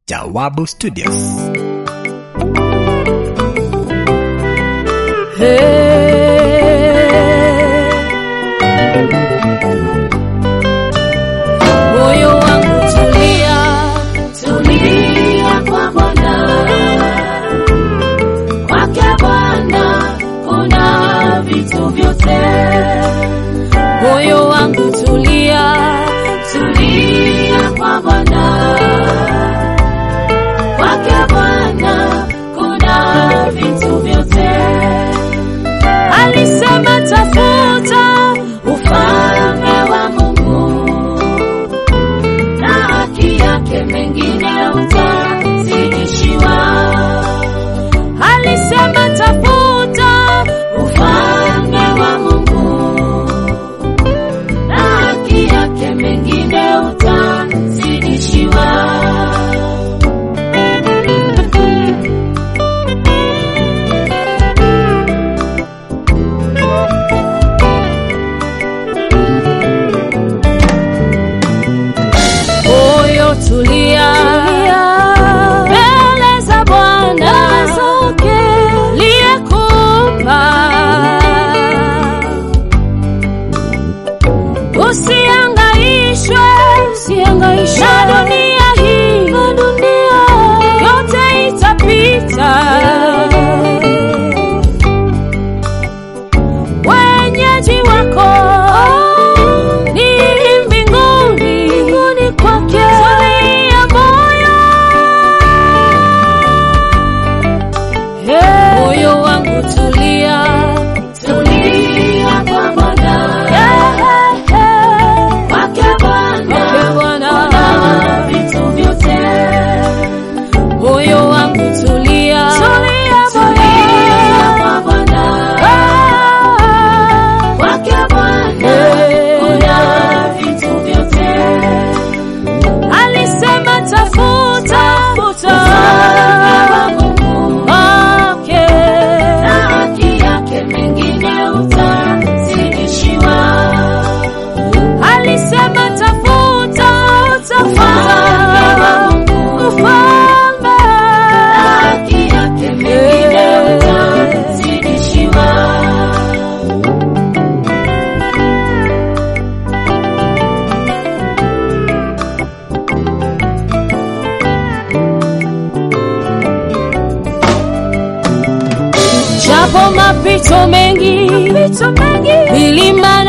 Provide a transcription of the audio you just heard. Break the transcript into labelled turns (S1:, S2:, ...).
S1: Jawabu Studios.
S2: Moyo wangu tulia,
S3: Tulia kwa Bwana, kwake Bwana kuna vitu vyote.
S2: moyo wangu tulia,
S3: Tulia kwa Bwana, kwake Bwana kuna vitu vyote.
S2: alisema tafuta
S3: Ufalme wa Mungu na haki yake, mengine utazidishiwa.
S2: alisema tafuta
S3: Ufalme wa Mungu na haki yake, mengine utazidishiwa.
S2: moyo tulia, mbele za Bwana liyekupa, usiangaishwe na dunia hii, yote itapita. wenyeji wako ni mbinguni, mbinguni kwake. Tulia moyo, moyo wangu tulia,
S3: Tulia kwa Bwana, kwake Bwana
S2: Bwana,
S3: kuna vitu vyote.
S2: moyo wangu tulia,
S3: Tulia kwa Bwana, kwake Bwana kuna vitu vyote.
S2: alisema tafuta,
S3: Ufalme wa Mungu
S2: wake
S3: na haki yake, mengine utazidishiwa.
S2: alisema tafuta,
S3: Ufalme wa Mungu
S2: ufalme
S3: na haki yake, mengine utazidishiwa.
S2: japo mapito mengi, milima